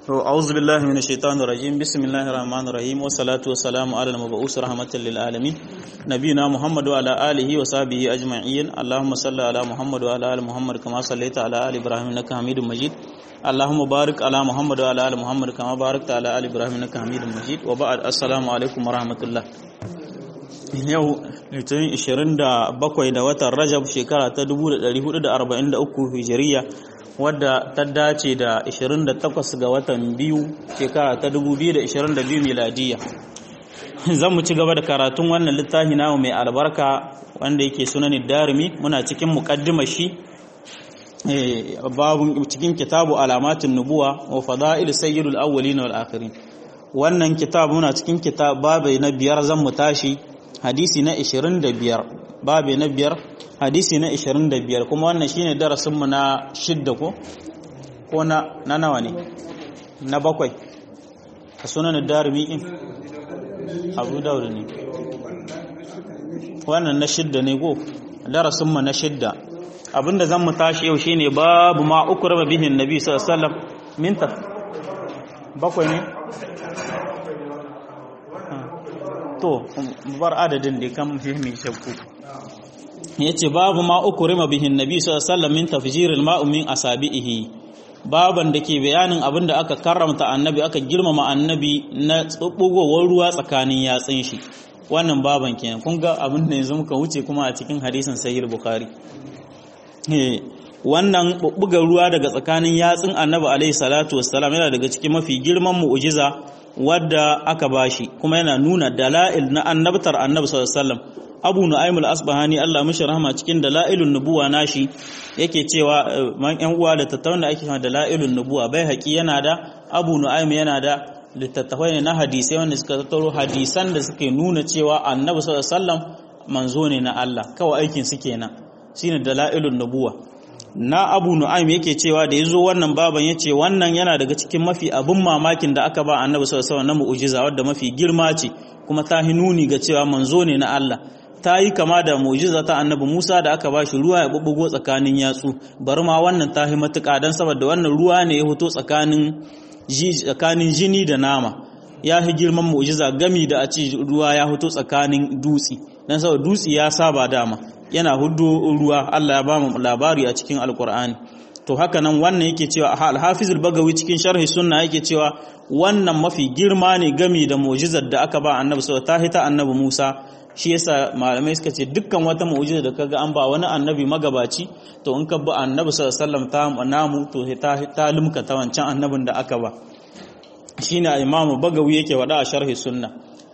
أعوذ بالله من الشيطان الرجيم بسم الله الرحمن الرحيم والصلاة والسلام على المبعوث رحمة للعالمين نبينا محمد وعلى آله وصحبه أجمعين اللهم صل على محمد وعلى آل محمد كما صليت على آل إبراهيم إنك حميد مجيد اللهم بارك على محمد وعلى آل محمد كما باركت على آل إبراهيم إنك حميد مجيد وبعد السلام عليكم ورحمة الله yau litinin 27 da watan rajab shekara ta 1443 hijiriya wadda ta dace da 28 ga watan biyu shekara ta 2022 miladiya zan mu ci gaba da karatun wannan littafi namu mai albarka wanda yake sunanin darimi muna cikin muƙaddimar shi babun cikin kitabu alamatin nubuwa wa fada'il sayyidul awwalin wal akhirin wannan kitab muna cikin kitab babai na biyar zan mu tashi hadisi na 25 babe na biyar hadisi na 25 kuma wannan shine darasinmu na shidda ko ko na na nawa ne na bakwai a sunan darimi in abu daud ne wannan na shidda ne go darasinmu na shidda abinda zan mu tashi yau shine babu ma ukrama bihin nabi sallallahu alaihi wasallam min bakwai ne to bar adadin da kan fihimi shakku yace babu ma ukurima bihin nabi sallallahu alaihi wasallam min tafjiril ma'u min asabihi baban da ke bayanin abin da aka karramta annabi aka girmama annabi na tsubbugowar ruwa tsakanin yatsun shi wannan baban kenan kun ga abin da yanzu muka wuce kuma a cikin hadisin sahih bukhari wannan bubbugar ruwa daga tsakanin yatsun annabi alaihi salatu wassalam yana daga cikin mafi girman mu'jiza wadda aka bashi kuma yana nuna dala'il na annabtar annabi sallallahu alaihi wasallam abu nu'aym al-asbahani Allah mishi rahama cikin dalailun nubuwa nashi yake cewa man yan uwa da tattaunan da ake cewa dalailun nubuwa bai haƙi yana da abu nu'aym yana da littattafai ne na hadisai wanda suka tattaro hadisan da suke nuna cewa annabi sallallahu alaihi wasallam manzo ne na Allah kawai aikin su kenan shine dalailun nubuwa na abu nu'aym yake cewa da yazo wannan baban yace wannan yana daga cikin mafi abun mamakin da aka ba annabi sallallahu alaihi wasallam na mu'jiza wadda mafi girma ce kuma ta hinuni ga cewa manzo ne na Allah ta yi kama da mu'jiza ta annabi Musa da aka ba shi ruwa ya bubbugo tsakanin yatsu bari ma wannan ta yi matuƙa dan saboda wannan ruwa ne ya fito tsakanin tsakanin jini da nama ya fi girman mu'jiza gami da a ce ruwa ya fito tsakanin dutsi dan saboda dutsi ya saba dama yana hudu ruwa Allah ya ba mu labari a cikin alkur'ani to haka nan wannan yake cewa al-hafiz al-bagawi cikin sharhi sunna yake cewa wannan mafi girma ne gami da mu'jizar da aka ba annabi sallallahu alaihi ta annabi Musa shi yasa malamai suka ce dukkan wata mu'jiza da kaga an ba wani annabi magabaci to in ka bi annabi sallallahu alaihi wasallam ta namu to ta ta limka ta wancan annabin da aka ba shine imamu bagawi yake wada a sharhi sunna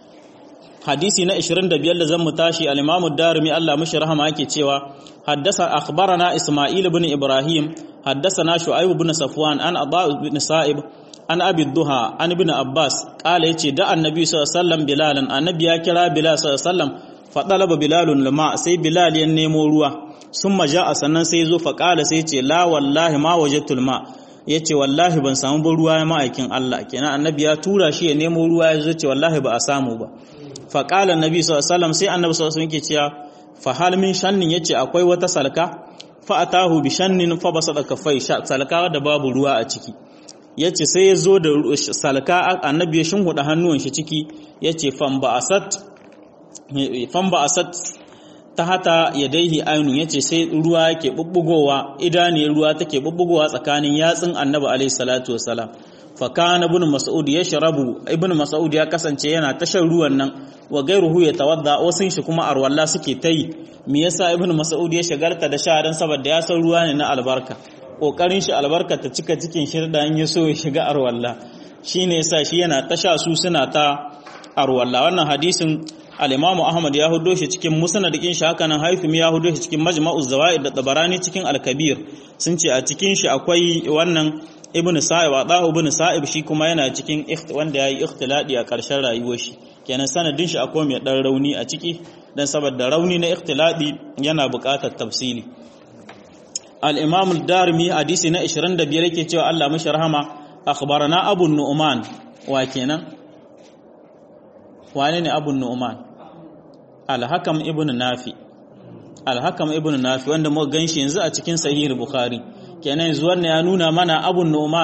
hadisi na 25 da zan mu tashi al-Imam ad-Darimi Allah mishi rahama yake cewa haddasa akhbarana Isma'il ibn Ibrahim haddathana Shu'aib ibn Safwan an Aba ibn Sa'ib an Abi Duha an ibn Abbas kala yace da annabi sallallahu alaihi wasallam Bilalan annabi ya kira Bilal sallallahu alaihi wasallam fa talaba Bilalun lama sai Bilal ya nemo ruwa summa ja'a sannan sai zo fa kala sai yace la wallahi ma wajadtul ma yace wallahi ban samu ba ruwa ya ma'aikin Allah kenan annabi ya tura shi ya nemo ruwa ya zo ce wallahi ba a samu ba faƙalar nabi sallallahu sai annabi sallallahu yake cewa fa hal min shannin yace akwai wata salka fa atahu bi shannin fa basada kafai salka da babu ruwa a ciki yace sai ya zo da salka annabi ya shinhuda hannuwan shi ciki yace fam ba asat fam ba asat ta hata yadaihi ainu yace sai ruwa yake bubbugowa idaniyar ruwa take bubbugowa tsakanin yatsun annabi alaihi salatu wasalam fakana ibn mas'ud ya sharabu ibn mas'ud ya kasance yana tashar ruwan nan wa gairuhu ya tawadda wasun shi kuma arwalla suke ta yi me yasa ibn mas'ud ya shagarta da sha dan saboda ya san ruwa ne na albarka kokarin shi albarka ta cika cikin shirda in ya so ya shiga arwalla shine yasa shi yana tasha su suna ta arwalla wannan hadisin al-Imam Ahmad ya hudo shi cikin musnad din shi haka nan Haifim ya hudo shi cikin Majma'uz Zawaid da Tabarani cikin Al-Kabir sun ce a cikin shi akwai wannan ibn sa'ib adahu ibn sa'ib shi kuma yana cikin wanda yayi ikhtiladi a ƙarshen rayuwar shi kenan sanadin shi akwai mai dan rauni a ciki dan saboda rauni na ikhtiladi yana buƙatar tafsili al-imam al-darimi hadisi na 25 yake cewa Allah mashi rahama akhbarana abu nu'man wa kenan wane ne abu nu'man al-hakam ibn nafi al-hakam ibn nafi wanda muka ganshi yanzu a cikin sahih bukhari kenan yanzu wannan ya nuna mana abun nu'man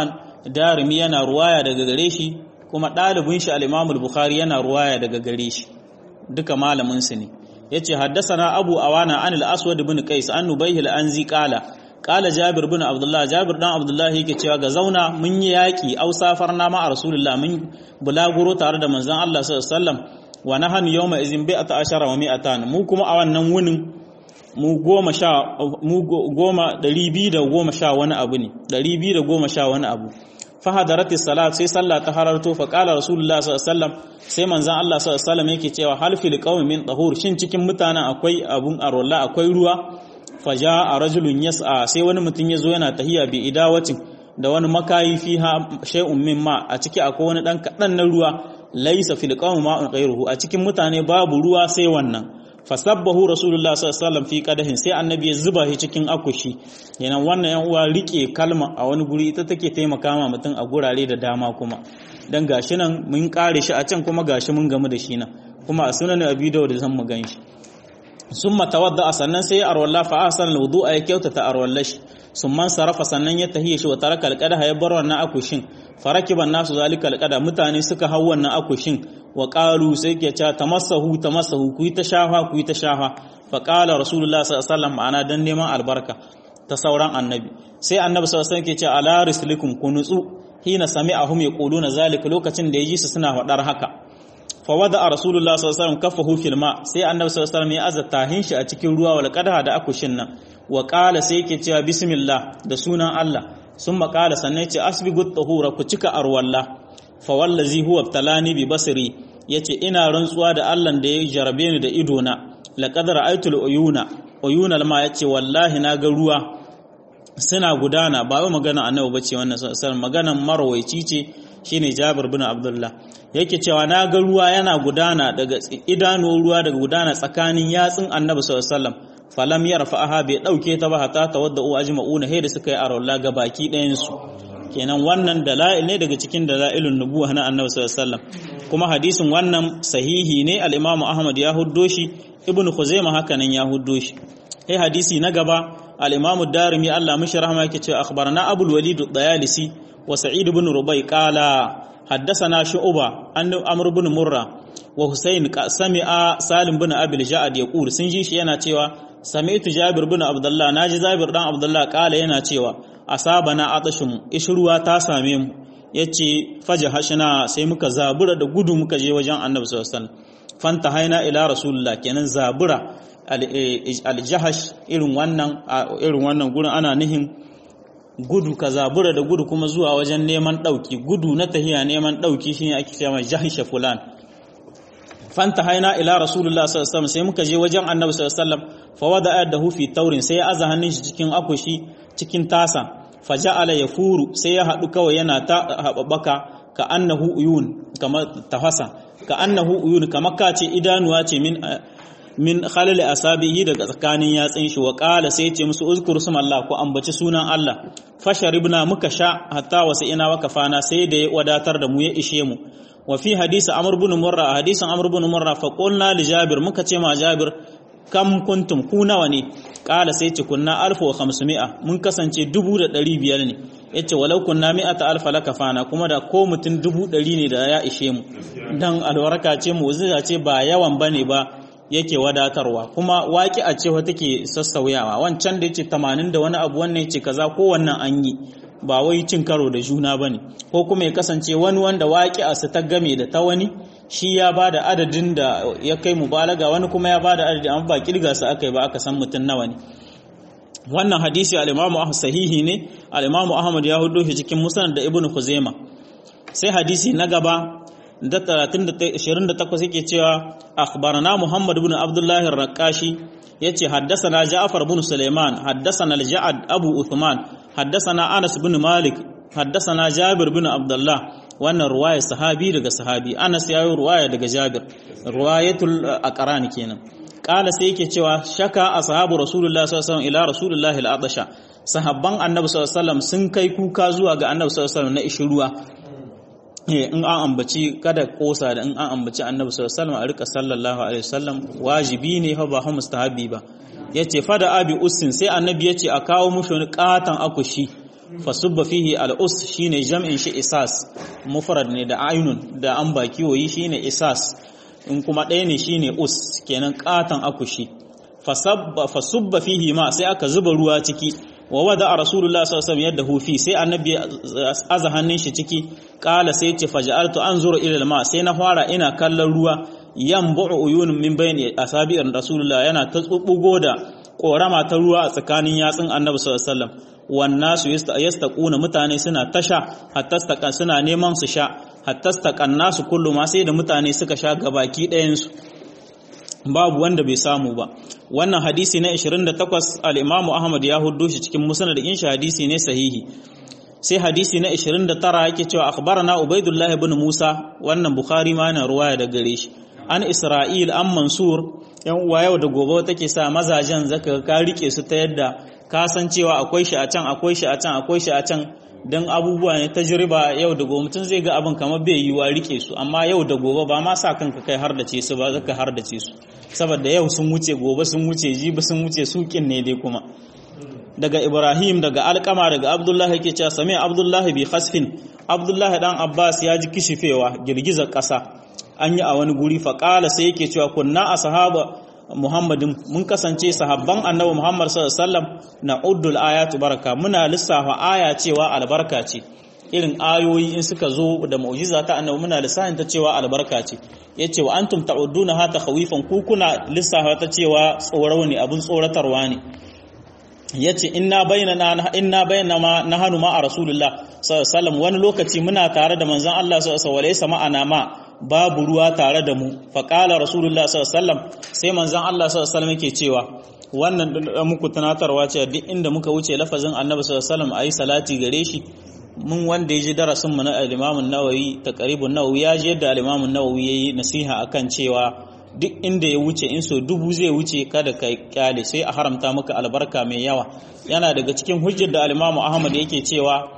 darimi yana ruwaya daga gare shi kuma ɗalibin shi al-imam al-bukhari yana ruwaya daga gare shi duka malamin su ne yace haddathana abu awana an al-aswad ibn qais an nubayh al-anzi qala qala jabir ibn abdullah jabir dan abdullah yake cewa ga zauna mun yi yaki au safarna ma rasulullah mun bulaguro tare da manzon Allah sallallahu alaihi wasallam wa nahanu yawma izin bi'ata ashara wa mi'atan mu kuma a wannan wunin mu goma sha mu goma ɗari biyu da goma sha wani abu ne ɗari biyu da goma sha wani abu fahadaratis salat sai sallah ta hararto fa qala rasulullah sallallahu alaihi wasallam sai manzon Allah sallallahu alaihi wasallam yake cewa hal fil qaumi min tahur shin cikin mutanen akwai abun arolla akwai ruwa faja a rajulun yas'a sai wani mutum ya zo yana tahiya bi idawacin da wani makayi fiha shay'un min ma a ciki akwai wani dan kadan na ruwa laysa fil qaumi ma'un ghayruhu a cikin mutane babu ruwa sai wannan fasabbahu rasulullah sallallahu alaihi wasallam fi qadahin sai annabi ya zuba shi cikin akushi yana wannan yan uwa rike kalma a wani guri ita take taimaka ma mutum a gurare da dama kuma dan gashi nan mun kare shi a can kuma gashi mun gamu da shi nan kuma a sunan abi dawud zan mu gan shi summa tawadda sannan sai ya arwalla fa ahsana alwudu'a ya kyautata arwallashi summan sarafa sannan ya tahiya shi wa taraka alqadaha ya bar wannan akushin farakiban nasu zalika alqada mutane suka hau wannan akushin wa qalu sai ke cewa tamassahu tamassahu ku yi ta shafa ku yi ta shafa fa qala rasulullah sallallahu alaihi wasallam ana dan neman albarka ta sauran annabi sai annabi sallallahu alaihi wasallam ke cewa ala rislikum ku nutsu hina sami'ahum yaquluna zalika lokacin da yaji su suna faɗar haka fa wada rasulullah sallallahu alaihi wasallam kaffahu fil ma sai annabi sallallahu alaihi wasallam ya azata hin shi a cikin ruwa wal qadaha da akushin nan wa qala sai yake cewa bismillah da sunan Allah sun maƙala sannan ce asbigut tahura ku cika arwalla fa wallazi huwa talani bi basri yace ina rantsuwa da Allah da ya jarabe ni da ido na laqad ra'aytul uyuna uyunal ma yace wallahi na ga ruwa suna gudana ba wai magana annabi bace wannan sallallahu maganan marwaici ce shine Jabir bin Abdullah yake cewa na ga ruwa yana gudana daga idanu ruwa daga gudana tsakanin yatsun annabi sallallahu alaihi wasallam falam yarfa'aha bai dauke ta ba hatta tawadda'u ajma'una hay da suka yi arolla ga baki ɗayan su kenan wannan dala'il ne daga cikin dala'ilun nubuwa na annabi sallallahu alaihi wasallam kuma hadisin wannan sahihi ne al-imamu ahmad ya huddo shi ibnu khuzaimah haka nan ya huddo shi sai hadisi na gaba al-imamu darimi Allah mishi rahma yake cewa akhbarana abul walid ad-dayalisi wa sa'id ibn rubai qala حدثنا شعبة عن عمرو بن مرة وحسين سمع سالم بن أبي الجعد يقول سنجي شي yana cewa sami'tu Jabir bin Abdullah naji Jabir dan Abdullah kala yana cewa asabana atashum ishruwa ta same mu yace fajahashna sai muka zabura da gudu muka je wajen Annabi sallallahu alaihi wasallam fanta haina ila rasulullah kenan zabura al-jahash irin wannan irin wannan gurin ana nihin gudu ka zabura da gudu kuma zuwa wajen neman ɗauki gudu na tahiya neman ɗauki shine ake cewa jahisha fulan fanta haina ila rasulullah sallallahu alaihi wasallam sai muka je wajen annabi sallallahu alaihi wasallam fa wada yadahu fi taurin sai ya aza hannun shi cikin akushi cikin tasa faja'ala yafuru sai ya hadu kawai yana ta hababaka ka annahu uyun kamar tafasa ka annahu uyun kamar ka ce idanuwa ce min min khalil asabihi daga tsakanin yatsin shi wa qala sai ce musu uzkur Allah ko ambaci sunan Allah fasharibna muka sha hatta wasa ina wa kafana sai da ya wadatar da mu ya ishe mu wa fi hadisi amr ibn murra hadisin amr ibn murra fa qulna li jabir muka ce ma jabir kam kuntum ku nawa ne qala sai ce kunna 1500 mun kasance 1500 ne yace walau kunna mi'ata alfa lakafana kuma da ko mutun 100 ne da ya ishe mu dan alwaraka ce mu ce ba yawan bane ba yake wadatarwa kuma waƙi a cewa take sassauyawa wancan da yace 80 da wani abu wannan yace kaza ko wannan an yi ba wai cin karo da juna bane ko kuma ya kasance wani wanda waƙi a su ta game da ta wani shi ya bada adadin da ya kai mubalaga wani kuma ya bada adadin amma ba kirga su aka yi ba aka san mutum nawa ne wannan hadisi al-Imam Ahmad sahihi ne al-Imam Ahmad ya hudo shi cikin Musnad da Ibn Khuzaimah sai hadisi na gaba da 28 yake cewa akhbarana Muhammad ibn Abdullah ar-Raqashi yace haddathana Ja'far ibn Sulaiman haddathana al-Ja'ad Abu Uthman haddathana Anas ibn Malik haddathana Jabir ibn Abdullah wannan ruwaya sahabi daga sahabi Anas yayi ruwaya daga Jabir ruwayatul aqran kenan kala sai yake cewa shaka ashabu Rasulullah sallallahu alaihi wasallam ila Rasulullah al-Atasha sahabban Annabi sallallahu alaihi wasallam sun kai kuka zuwa ga Annabi sallallahu alaihi wasallam na ishruwa in an ambaci kada kosa da in an ambaci annabi sallallahu alaihi wasallam a rika sallallahu alaihi wasallam wajibi ne fa ba mustahabi ba yace fada abi ussin sai annabi yace a kawo mushi wani katan akushi fasubba fihi al-us shine jam'in shi isas mufrad ne da ainun da an baki wayi shine isas in kuma ɗaya ne shine us kenan katan akushi fasabba fasubba fihi ma sai aka zuba ruwa ciki wa wada rasulullah sallallahu alaihi wasallam yadda hufi sai annabi aza hannun shi ciki kala sai ce faj'altu anzuru ila al-ma sai na fara ina kallon ruwa yanbu'u uyunun min bayni asabi'ir rasulullah yana ta tsubbugo da korama ta ruwa a tsakanin yatsun annabi sallallahu alaihi wasallam wannasu yastaquna mutane suna tasha hatta staqan suna neman su sha hatta staqan nasu kullu ma sai da mutane suka sha gabaki ɗayan su babu wanda bai samu ba wannan hadisi na 28 al-Imam Ahmad ya huddo shi cikin musnad din shi hadisi ne sahihi sai hadisi na 29 yake cewa akhbarana Ubaidullah ibn Musa wannan Bukhari ma yana ruwaya da gare shi an Isra'il an Mansur yan uwa yau da gobe take sa mazajen zaka ka rike su ta yadda ka san cewa akwai shi a can akwai shi a can akwai shi a can dan abubuwa ne tajriba yau da gobe mutum zai ga abin kamar bai yiwa rike su amma yau da gobe ba ma sa kanka kai har da ce su ba zaka har da ce su saboda yau sun wuce gobe sun wuce jibi sun wuce sukin ne dai kuma daga Ibrahim daga Alkama daga Abdullah yake cewa sami Abdullah bi khasfin Abdullah dan Abbas ya ji kishifewa girgizar ƙasa an yi a wani guri faƙala sai yake cewa kunna a sahaba Muhammadin mun kasance sahabban annabi Muhammad sallallahu alaihi wasallam na uddul ayatu baraka muna lissafa aya cewa albarka ce irin ayoyi in suka zo da mu'jiza ta annabi muna lissafin ta cewa albarka ce yace wa antum ta'udduna ha takhawifan ku kuna lissafa ta cewa tsoro ne abun tsoratarwa ne yace inna bainana inna bainama nahanu ma rasulullah sallallahu alaihi wasallam wani lokaci muna tare da manzon Allah sallallahu alaihi wasallam ma'ana ma babu ruwa tare da mu faƙala rasulullah sallallahu sai manzon Allah sallallahu yake cewa wannan muku tunatarwa ce duk inda muka wuce lafazin annabi sallallahu alaihi salati gare shi mun wanda ya ji darasin mu na al-Imam an-Nawawi taqribun Nawawi ya ji yadda al-Imam an-Nawawi yayi nasiha akan cewa duk inda ya wuce in so dubu zai wuce kada ka kyale sai a haramta maka albarka mai yawa yana daga cikin hujjar da al-Imam Ahmad yake cewa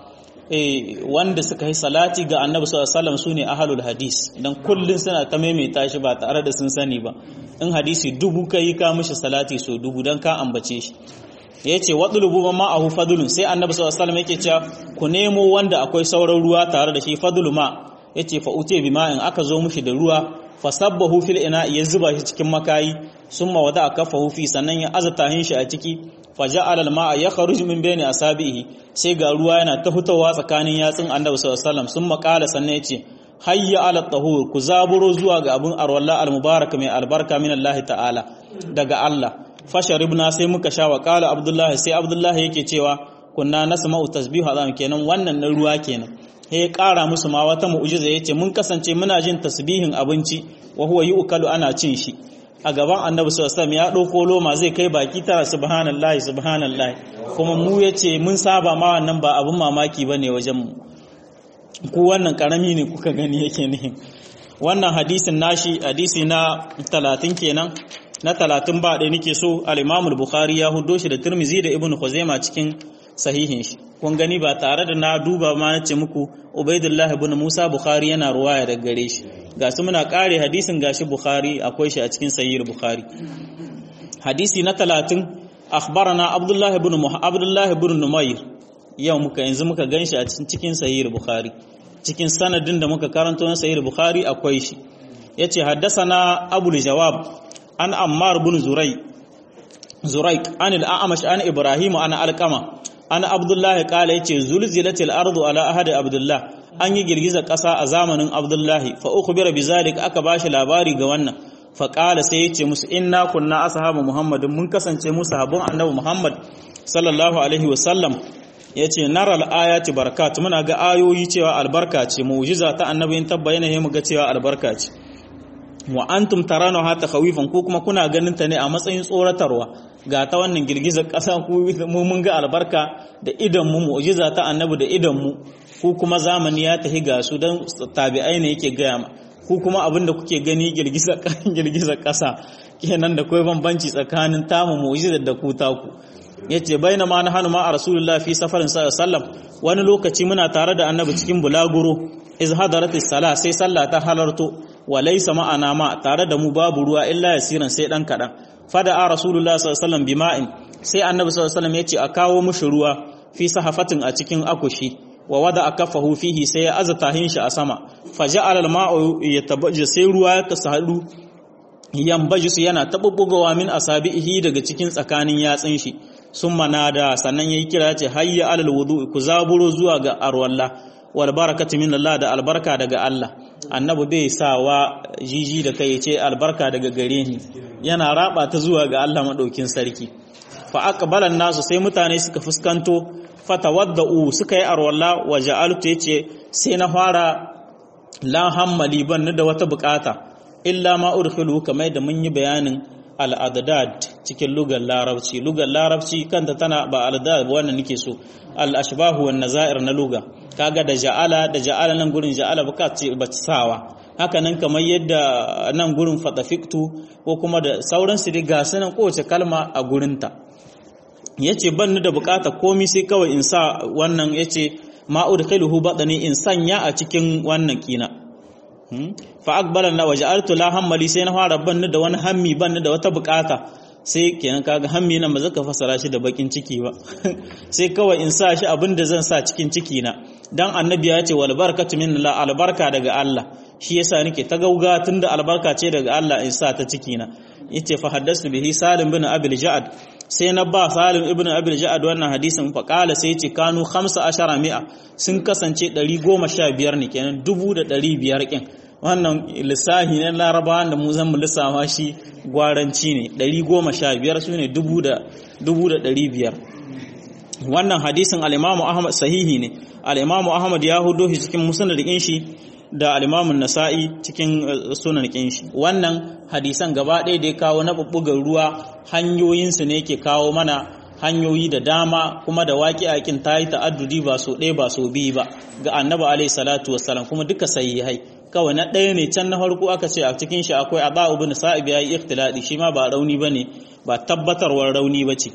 wanda suka yi salati ga annabi sallallahu alaihi su ne ahlul hadis dan kullun suna ta maimaita shi ba tare da sun sani ba in hadisi dubu kai ka mishi salati so dubu dan ka ambace shi yace wadlubu ma ahu fadlun sai annabi sallallahu alaihi yake cewa ku nemo wanda akwai sauran ruwa tare da shi fadlu ma yace fa ute bi ma'in aka zo mishi da ruwa fasabbahu fil ina ya zuba shi cikin makayi summa wada kafahu fi sannan ya azata hin shi a ciki faja'ala al-ma'a yakhruju min bayni asabihi sai ga ruwa yana ta fitowa tsakanin yatsun Annabi sallallahu alaihi wasallam sun makala sannan yace hayya ala tahur ku zaburo zuwa ga abun arwalla al-mubarak mai albarka min Allah ta'ala daga Allah fasharibna sai muka sha wa qala Abdullah sai Abdullah yake cewa kunna nasma'u tasbihu azam kenan wannan na ruwa kenan sai ya ƙara musu ma wata mu'jiza yace mun kasance muna jin tasbihin abinci wa huwa yu'kalu ana cin shi a gaban annabi sallallahu alaihi ya ɗauko loma zai kai baki tara subhanallahi subhanallahi kuma mu yace mun saba ma wannan ba abun mamaki bane wajen mu ku wannan karami ne kuka gani yake ne wannan hadisin nashi hadisi na 30 kenan na 30 ba ɗaya nake so al-Imam al-Bukhari ya hudo shi da Tirmidhi da Ibn Khuzaimah cikin sahihin shi kun gani ba tare da na duba ma nace muku Ubaidullah ibn Musa Bukhari yana ruwaya daga gare shi ga su muna kare hadisin gashi Bukhari akwai shi a cikin sahih Bukhari hadisi na 30 akhbarana Abdullah ibn Abdullah ibn Numayr yau muka yanzu muka ganshi a cikin sahih Bukhari cikin sanadin da muka karanto na sahih Bukhari akwai shi yace haddathana Abu Jawab an Ammar ibn Zuray Zuraik an al-A'mash an Ibrahim an Alqama an Abdullah kala yace zulzilatil ardu ala ahadi Abdullah an yi girgizar ƙasa a zamanin Abdullahi fa ukhbira bizalik aka bashi labari ga wannan fa qala sai yace musu inna kunna ashabu Muhammadin mun kasance mu sahabban Annabi Muhammad sallallahu alaihi wasallam yace naral ayati barakat muna ga ayoyi cewa albarka ce mu'jiza ta Annabi in tabbayana he mu ga cewa albarka ce wa antum tarana ha takhawifan ko kuma kuna ganin ta ne a matsayin tsoratarwa ga ta wannan girgizar ƙasa ku mu mun ga albarka da idan mu mu'jiza ta Annabi da idan mu ku kuma zamani ya tafi ga su don tabi'ai ne yake gaya ma ku kuma abin da kuke gani girgizar ƙasa kenan da kawai bambanci tsakanin tamu mu'jizar da ku taku yace baina ma na hanu ma a rasulullah fi safarin sallam wani lokaci muna tare da annabi cikin bulaguro iz hadaratis sala sai sallah ta halarto wa laysa ma'ana ma tare da mu babu ruwa illa yasiran sai dan kadan fada a rasulullah sallallahu alaihi wasallam bima'in sai annabi sallallahu alaihi wasallam yace a kawo mushi ruwa fi sahafatin a cikin akushi wa wada akafahu fihi sai ya azata hin shi a sama faja'ala al-ma'u yatabajja sai ruwa ya kasadu yambaji su yana tabubbugawa min asabihi daga cikin tsakanin yatsin shi sun manada sannan yayi kira ce hayya alal wudu ku zaburo zuwa ga arwalla wal barakatu min Allah da albarka daga Allah annabi bai sawa jiji da kai ce albarka daga gare ni yana raba ta zuwa ga Allah madaukin sarki fa aqbalan nasu sai mutane suka fuskanto fatawadda'u suka yi arwalla wa ja'altu yace sai na fara la hammali ban da wata bukata illa ma udkhilu kamar da mun yi bayanin al-adad cikin lugar larabci lugar larabci kanta tana ba al-adad ba wannan nake so al-ashbahu wan nazair na luga kaga da ja'ala da ja'ala nan gurin ja'ala baka ce ba sawa haka nan kamar yadda nan gurin fatafiktu ko kuma da sauran su ga sanan kowace kalma a gurinta yace ban da bukata komai sai kawai in sa wannan yace ma udkhiluhu badani in sanya a cikin wannan kina fa aqbala na waja'altu la hammali sai na fara ban da wani hammi ban da wata bukata sai kenan kaga hammi nan ba zaka fasara shi da bakin ciki ba sai kawai in sa shi abinda zan sa cikin ciki na dan annabi ya ce wal barakatu min la albarka daga Allah shi yasa nake ta gauga tunda albarka ce daga Allah in sa ta ciki na yace fa haddastu bihi salim bin abil ja'ad sai na ba salim ibn abil ja'ad wannan hadisin fa qala sai yace kanu 15 mi'a sun kasance 115 ne kenan 1500 kin wannan lissahi na larabawa da mu zan lissafa shi gwaranci ne 115 su ne 1500 wannan hadisin al-imamu ahmad sahihi ne al-imamu ahmad ya hudo shi cikin musnad din shi da al-imamu nasa'i cikin sunan din shi wannan hadisan gaba ɗaya da ya kawo na bubbugar ruwa hanyoyinsu ne ke kawo mana hanyoyi da dama kuma da waƙi akin ta yi ta'addudi ba so ɗaya ba so biyu ba ga annabi alaihi salatu wassalam kuma duka sahihai kawai na ɗaya ne can na farko aka ce a cikin shi akwai aba ibn sa'ib yayi ikhtiladi shi ma ba rauni bane ba tabbatarwar rauni bace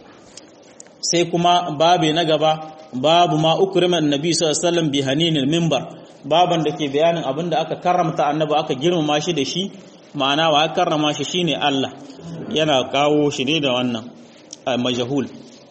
sai kuma babe na gaba babu ma ukrima annabi sallallahu alaihi wasallam bi haninil minbar baban da ke bayanin abin da aka karramta annabi aka girmama shi da shi ma'ana wa aka karrama shi shine Allah yana kawo shi ne da wannan majahul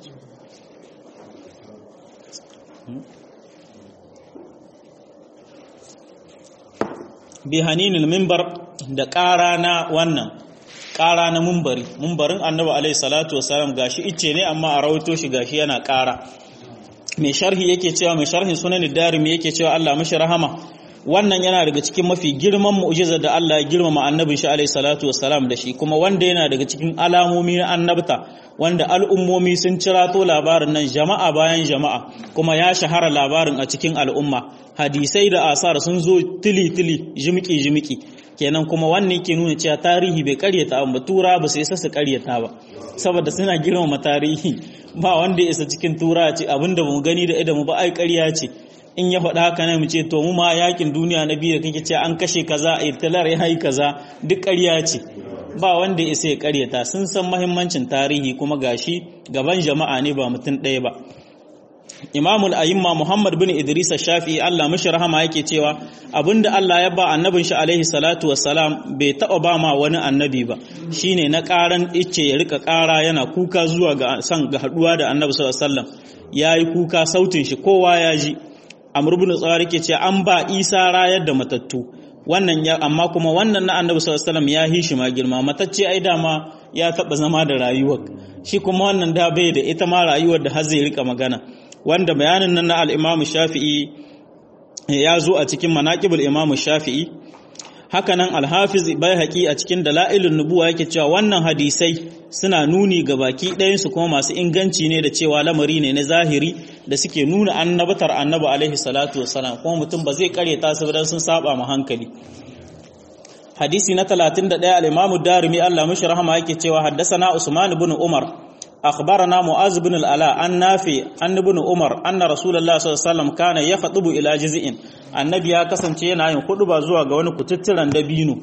bi haninil minbar da ƙara na wannan ƙara na mumbari mumbarin annabi alaihi salatu wasalam gashi icce ne amma a rawaito shi gashi yana ƙara mai sharhi yake cewa mai sharhin sunan darimi yake cewa Allah mashi rahama wannan yana daga cikin mafi girman mu'jizar da Allah ya girmama annabin shi alaihi salatu wassalam da shi kuma wanda yana daga cikin alamomi na annabta wanda al'ummomi sun cirato labarin nan jama'a bayan jama'a kuma ya shahara labarin a cikin al'umma hadisai da asar sun zo tili tili jimiki jimiki kenan kuma wannan ke nuna cewa tarihi bai karyata ba tura ba su isa su karyata ba saboda suna girmama tarihi ba wanda ya isa cikin tura ce abinda mu gani da idan mu ba ai karya ce in ya faɗa haka ne mu ce to mu ma yakin duniya na biyu da kake ce an kashe kaza irtilar ya yi kaza duk ƙarya ce ba wanda ya isa ya ƙaryata sun san mahimmancin tarihi kuma gashi gaban jama'a ne ba mutum ɗaya ba imamul ayimma muhammad bin idris shafi'i allah mishi rahama yake cewa abinda allah ya ba annabin shi alaihi salatu wassalam bai taɓa ba ma wani annabi ba shine na ƙaran icce ya rika ƙara yana kuka zuwa ga san ga haɗuwa da annabi sallallahu alaihi wasallam yayi kuka sautin shi kowa ya ji amr ibn tsari ke ce an ba isa rayar da matattu wannan ya amma kuma wannan na annabi sallallahu alaihi wasallam ya hi shi ma girma matacce ai dama ya taba zama da rayuwar shi kuma wannan da bai da ita ma rayuwar da har zai rika magana wanda bayanin nan na al-imam shafi'i ya zo a cikin manaqibul imam shafi'i hakanan al-hafiz baihaqi a cikin dalailun nubuwa yake cewa wannan hadisai suna nuni ga baki ɗayan su kuma masu inganci ne da cewa lamari ne na zahiri da suke nuna annabatar annabi alaihi salatu wassalam kuma mutum ba zai karyata su dan sun saba ma hankali hadisi na 31 al-imam ad-darimi Allah mishi rahama yake cewa haddathana usman ibn umar akhbarana mu'az ibn al-ala an nafi an ibn umar anna rasulullahi sallallahu alaihi wasallam kana yakhutubu ila jiz'in annabi ya kasance yana yin ba zuwa ga wani kututturan dabino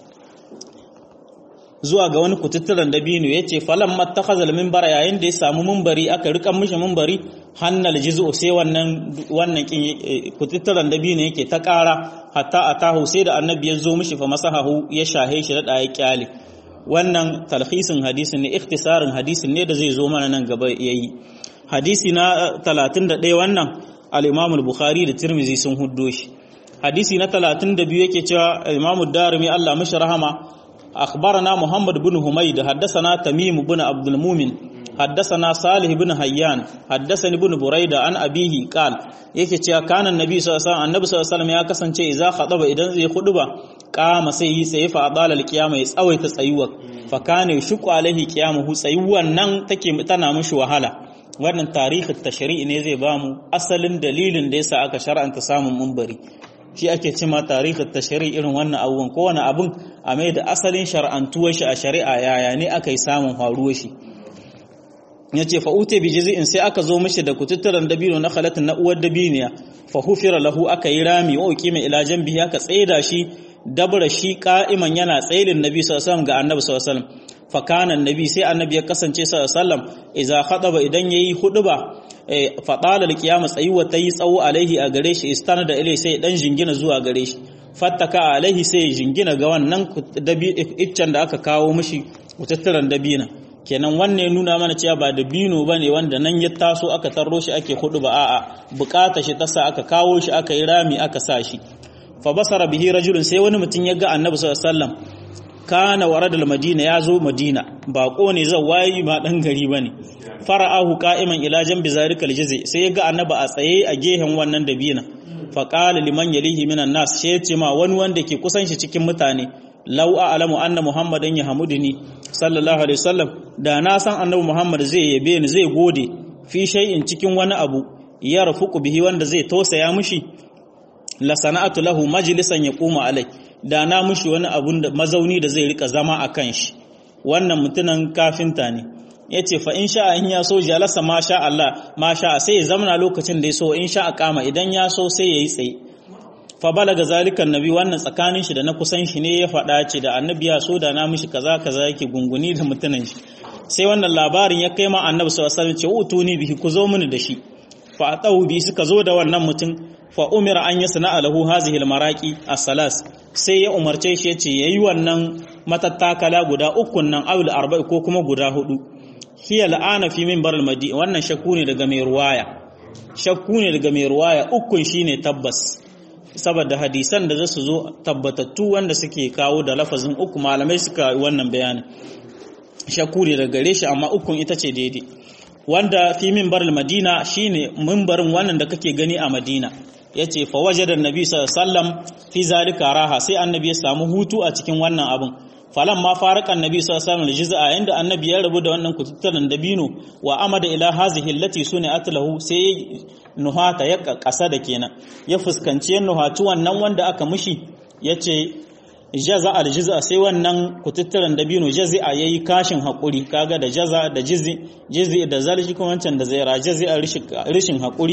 zuwa ga wani kututturan dabino yace falam mattakhadha al-minbara yayin da ya samu minbari aka rika mishi minbari hannal jiz'u sai wannan wannan kututturan dabino yake ta ƙara hatta atahu sai da annabi ya zo mishi fa masahahu ya shahe shi da ya kyale wannan talhisin hadisin ne ikhtisarin hadisin ne da zai zo mana nan gaba yayi hadisi na 31 wannan al-Imam al-Bukhari da Tirmidhi sun huddo shi hadisi na 32 yake cewa Imam ad-Darimi Allah mishi rahama akhbarana Muhammad ibn Humayd haddathana Tamim ibn Abdul Mumin حدثنا صالح بن حيان حدثني بن بريدة عن أبيه قال yake cewa kanan nabi sallallahu alaihi wasallam annabi sallallahu alaihi wasallam ya kasance idza khadaba idan zai khuduba qama sai yi sai fa adala alqiyama ya tsawaita tsayuwa fa kana yashqu alaihi qiyamuhu tsayuwan nan take tana mushi wahala wannan tarihin tashri'i ne zai bamu asalin dalilin da yasa aka shar'anta samun munbari shi ake cima tarihin tashri'i irin wannan abubuwan kowane abun a mai da asalin shar'antuwar shi a shari'a yaya ne aka yi samun faruwar shi ya ce fa'ute bi jizi'in sai aka zo mashi da kututturan dabino na halatin na uwar dabiniya fa hufira lahu aka yi rami wa uki mai ilajen biya aka tsaida shi dabra shi ka'iman yana tsailin nabi sallallahu ga annabi sallallahu fa kana nabi sai annabi ya kasance sallallahu idza khadaba idan yayi huduba fa qala alqiyama tsayuwa tayi tsawo alaihi a gare shi istana da ilai sai dan jingina zuwa gare shi fattaka alaihi sai jingina ga wannan iccen da aka kawo mishi kututturan dabina kenan wannan nuna mana cewa ba da bino bane wanda nan ya taso aka tarro shi ake hudu ba a'a bukata shi tasa aka kawo shi aka yi rami aka sa shi fa basara bihi rajulun sai wani mutum ya ga annabi sallallahu alaihi wasallam kana waradal madina ya zo madina bako ne zai wayi ba dan gari bane fara'ahu qa'iman ila jambi zalika aljizi sai ya ga annabi a tsaye a gehen wannan dabina fa qala liman yalihi minan nas sai ya ce ma wani wanda ke kusan shi cikin mutane lau a'lamu anna muhammadan yahmuduni sallallahu alaihi wasallam da na san annabi muhammad zai yabe ni zai gode fi shay'in cikin wani abu ya rafuku bihi wanda zai tausaya mushi la sana'atu lahu majlisan yaquma alai da na mushi wani abun da mazauni da zai rika zama akan shi wannan mutunan kafinta ne yace fa in sha in ya so jalasa ma sha Allah ma sha sai ya zamana lokacin da ya so in sha kama idan ya so sai yayi tsaye fa balaga zalikan nabi wannan tsakanin shi da na kusan shi ne ya faɗa ce da annabi ya so da na mishi kaza kaza yake gunguni da mutunan shi sai wannan labarin ya kai ma annabi sallallahu alaihi wasallam ce utuni bihi ku zo mini da shi fa atahu bi suka zo da wannan mutum fa umira an yasna lahu hazihi almaraqi as-salas sai ya umarce shi yace yayi wannan matattakala guda ukun nan awil arba'i ko kuma guda hudu hiya la'ana fi minbar al-madi wannan shakku ne daga mai ruwaya shakku ne daga mai ruwaya ukun shine tabbas saboda hadisan da za su zo tabbatattu wanda suke kawo da lafazin uku malamai suka wannan bayanin shakku ne daga gare shi amma ukun ita ce daidai wanda fi minbar madina shine mimbarin wannan da kake gani a madina yace fa wajada annabi sallallahu alaihi wasallam fi zalika raha sai annabi ya samu hutu a cikin wannan abin falan ma faraka annabi sallallahu alaihi wasallam juz'a inda annabi ya rabu da wannan kututtunan dabino wa amada ila hazihi allati sunat lahu sai nuhata ya kasa da kenan ya fuskanci nuhatu wannan wanda aka mushi yace jaza al juz'a sai wannan kututtunan dabino jazi'a yayi kashin hakuri kaga da jaza da jizi jizi da zalji kuma wancan da zaira jazi'a rishin hakuri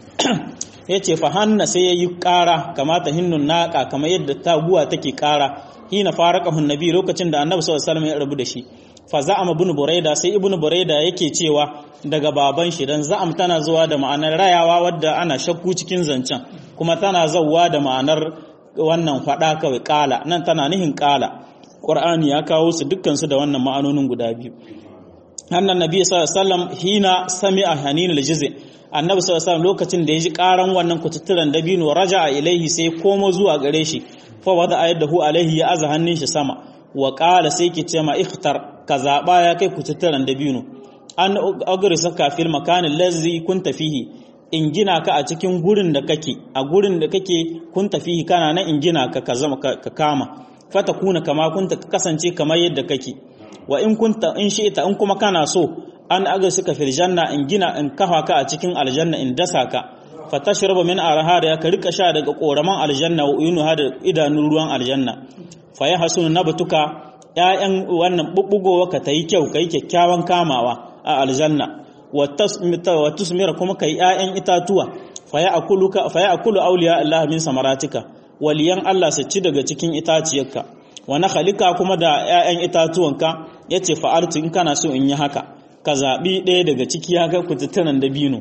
yace fa hanna sai yayi kara kamata hinnun naqa kamar yadda taguwa take kara hina faraqahu annabi lokacin da annabi sallallahu alaihi wasallam ya rabu da shi fa za'ama ibn buraida sai ibn buraida yake cewa daga baban shi dan za'am tana zuwa da ma'anar rayawa wadda ana shakku cikin zancen kuma tana zawwa da ma'anar wannan fada kawai kala nan tana nihin kala qur'ani ya kawo su dukkan su da wannan ma'anonin guda biyu annan nabi sallallahu alaihi wasallam hina sami'a hanin al-juz' annabi sallallahu alaihi wasallam lokacin da ya ji karan wannan kututturan dabino raja'a ilaihi sai komo zuwa gare shi fa wada ayadahu alaihi ya aza hannun shi sama wa qala sai ki ce ma ikhtar ka zaba ya kai kututturan dabino an agrisa ka fil makan allazi kunta fihi in gina ka a cikin gurin da kake a gurin da kake kunta fihi kana nan in gina ka ka zama ka kama fata kuna kama kunta ka kasance kamar yadda kake wa in kunta in shi'ta in kuma kana so an agrisa fil janna in gina in kafa ka a cikin aljanna in dasa ka fatashrabu min arhada ka rika sha daga koraman aljanna wa uyunu hada idanun ruwan aljanna fa ya hasunu nabatuka ƴaƴan wannan bubbugowa ka tayi kyau kai kyakkyawan kamawa a aljanna wa tasmita wa tusmira kuma kai ƴaƴan itatuwa fa ya akuluka fa ya akulu awliya Allah min samaratika waliyan Allah su ci daga cikin itaciyarka wa nakhalika kuma da ƴaƴan itatuwanka yace fa artu in kana so in yi haka ka zabi ɗaya daga ciki ya ga kututtunan dabino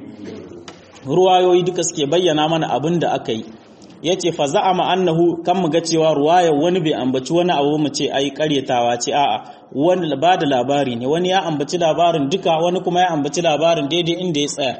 ruwayoyi duka suke bayyana mana abin da aka yi ya ce fa za'ama annahu kan mu ga cewa ruwayar wani bai ambaci wani abu mu ce ai karyatawa ce a'a wani ba da labari ne wani ya ambaci labarin duka wani kuma ya ambaci labarin daidai inda ya tsaya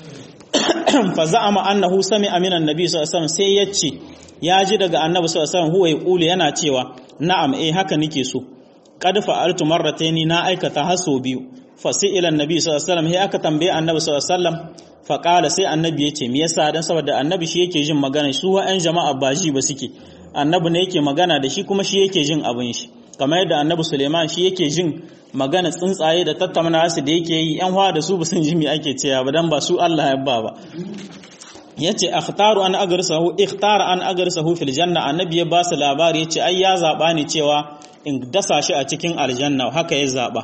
fa za'ama annahu sami'a minan nabi sallallahu alaihi wasallam sai yace ya ji daga annabi sallallahu alaihi wasallam huwa yaqulu yana cewa na'am eh haka nake so qad fa'altu marrataini na aikata haso biyu fa sai ila annabi sallallahu alaihi wasallam sai aka tambaye annabi sallallahu alaihi wasallam fa qala sai annabi yace me yasa dan saboda annabi shi yake jin magana su wa'an jama'a ba ji ba suke annabi ne yake magana da shi kuma shi yake jin abin shi kamar yadda annabi Suleiman shi yake jin magana tsuntsaye da tattauna su da yake yi yan hawa da su ba sun ji me ake cewa ba dan ba su Allah ya ba ba yace akhtaru an agrsahu ikhtara an agrsahu fil janna annabi ya ba su labari yace ai ya zaba ne cewa in dasa shi a cikin aljanna haka ya zaba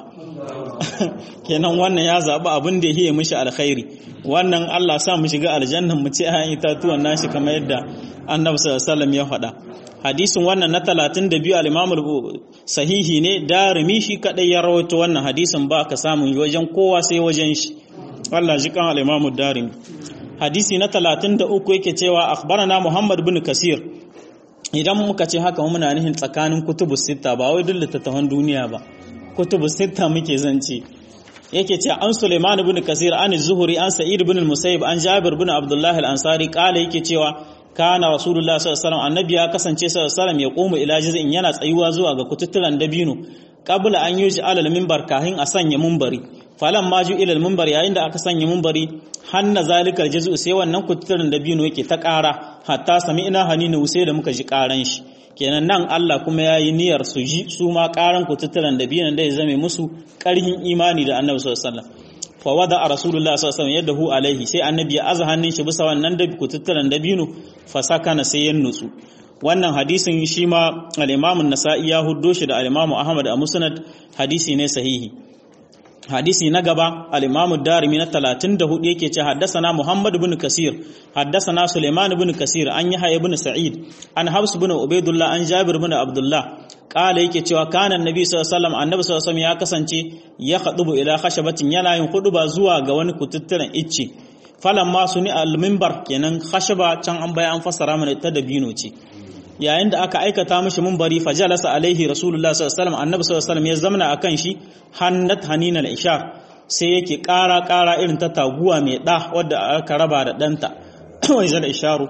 kenan wannan ya zaba abin da yake mishi alkhairi wannan Allah sa mu shiga aljannan mu ci ayan itatuwan nashi kamar yadda annabi sallallahu alaihi wasallam ya faɗa hadisin wannan na 32 al-Imam sahihi ne darimi shi kadai ya rawaito wannan hadisin ba ka samun wajen kowa sai wajen shi Allah ji kan al-Imam darimi hadisi na 33 yake cewa akhbarana Muhammad bin Kasir idan muka ce haka muna nihin tsakanin kutubu sita ba wai duk littattafan duniya ba kutubu sita muke zance yake ce an Sulaiman ibn Kasir an Zuhri an Sa'id ibn al-Musayyib an Jabir ibn Abdullah al-Ansari kala yake cewa kana Rasulullah sallallahu alaihi wasallam annabi ya kasance sallallahu alaihi wasallam ya komu ila jiz'in yana tsayuwa zuwa ga kututturan dabino qabla an yuji alal minbar kahin a sanya minbari falan ma ju ilal minbar yayin da aka sanya minbari hanna zalikal jaz'u sai wannan kututturan dabino yake ta ƙara hatta sami'na hanina sai da muka ji ƙaran shi kenan nan Allah kuma ya yi niyyar su ji su ma ƙaran kututturan dabino da ya zame musu ƙarhin imani da annabi sallallahu alaihi wasallam fa wada a rasulullah sallallahu alaihi wasallam yadahu alaihi sai annabi ya aza hannun shi bisa wannan da kututturan dabino fa sakana sai ya nutsu wannan hadisin shi ma al-imam an-nasa'i ya huddo shi da al-imam ahmad a musnad hadisi ne sahihi hadisi na gaba al-imam ad-darimi na 34 yake ce haddathana muhammad ibn kasir haddathana suleiman ibn kasir an yahya ibn sa'id an habs ibn ubaidullah an jabir ibn abdullah kala yake cewa kana annabi sallallahu alaihi wasallam annabi sallallahu alaihi wasallam ya kasance ya khadubu ila khashabatin yana yin huduba zuwa ga wani kututturen icce falan ma suni al-minbar kenan khashaba can an baya an fassara mana ta dabino ce yayin da aka aikata mishi minbari fajalasa alaihi rasulullah sallallahu alaihi wasallam annabi sallallahu alaihi wasallam ya zamna akan shi hannat hanina al-ishar sai yake ƙara ƙara irin ta taguwa mai ɗa wadda aka raba da ɗanta wai zala isharu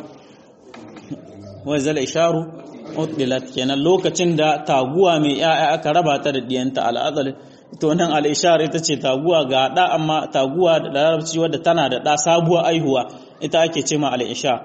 wai zala isharu utdilat kenan lokacin da taguwa mai ya'ya aka raba ta da diyanta al'adal to nan al-ishar ita ce taguwa ga ɗa amma taguwa da larabci wadda tana da ɗa sabuwa aihuwa ita ake ce ma al-ishar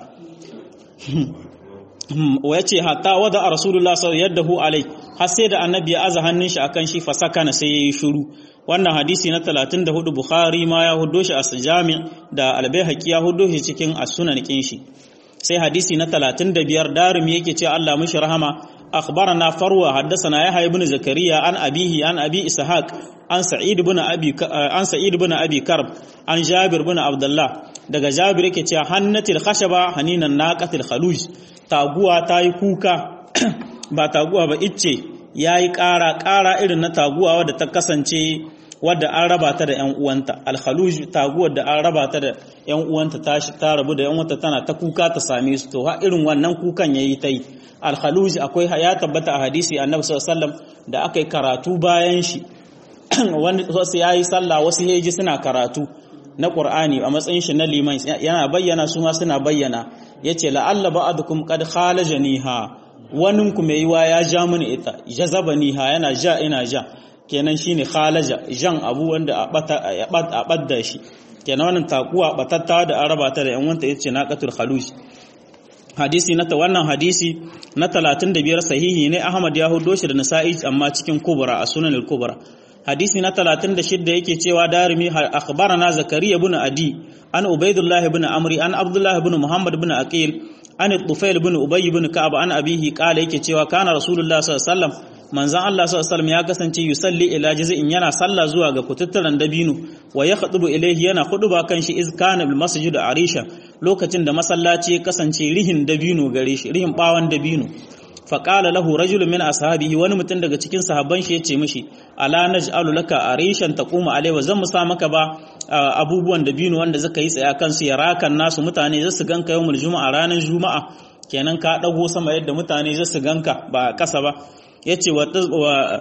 wa yace hatta wada rasulullah sallallahu yaddahu alai har sai da annabi ya aza hannun shi akan shi fasakana sai yayi shiru wannan hadisi na 34 bukhari ma ya huddo shi a jami da albayhaqi ya huddo shi cikin as-sunan kin shi sai hadisi na 35 darimi yake ce Allah mishi rahama akhbarana farwa haddathana yahya ibn zakariya an abihi an abi ishaq an sa'id ibn abi an sa'id ibn abi karb an jabir ibn abdullah daga jabir yake cewa hannatil khashaba haninan naqatil khaluj taguwa ta yi kuka ba taguwa ba icce ya yi ƙara ƙara irin na taguwa wadda ta kasance wadda an raba ta da ‘yan uwanta alhaluj taguwar da an raba ta da ‘yan uwanta ta ta rabu da ‘yan uwanta tana ta kuka ta same su to ha irin wannan kukan ya yi ta yi alhaluj akwai ya tabbata a hadisi annabi sallallahu da aka yi karatu bayan shi wani wasu ya yi sallah wasu heji suna karatu na Qur'ani a matsayin shi na liman yana bayyana su ma suna bayyana yace la'alla ba'dukum qad khalajaniha wanin ku mai yiwa ya ja mini ita jazabaniha yana ja ina ja kenan shine khalaja jan abu wanda a bata a badda shi kenan wannan takuwa batatta da araba ta da yan wanta yace naqatul khaluj hadisi na wannan hadisi na 35 sahihi ne Ahmad ya hudo shi da Nasa'i amma cikin kubra a sunan al-kubra hadisi na 36 yake cewa darimi akhbarana zakariya ibn adi an ubaidullah ibn amri an abdullah ibn muhammad ibn aqil an tufail ibn ubay ibn ka'ab an abihi qala yake cewa kana rasulullah sallallahu alaihi wasallam manzon Allah sallallahu alaihi wasallam ya kasance yusalli ila jaz'in yana sallah zuwa ga kututturan dabino wa yakhutubu ilayhi yana khutuba kan shi iz kana bil masjid arisha lokacin da masallaci ya kasance rihin dabino gare shi rihin bawan dabino faƙala lahu rajulun min ashabihi wani mutum daga cikin sahabban shi yace mishi ala naj'alu laka arishan taquma alaihi zan musa maka ba abubuwan da binu wanda zaka yi tsaya kansu ya rakan nasu mutane zasu ganka yawmul juma'a ranar juma'a kenan ka dago sama yadda mutane zasu ganka ba kasa ba yace wa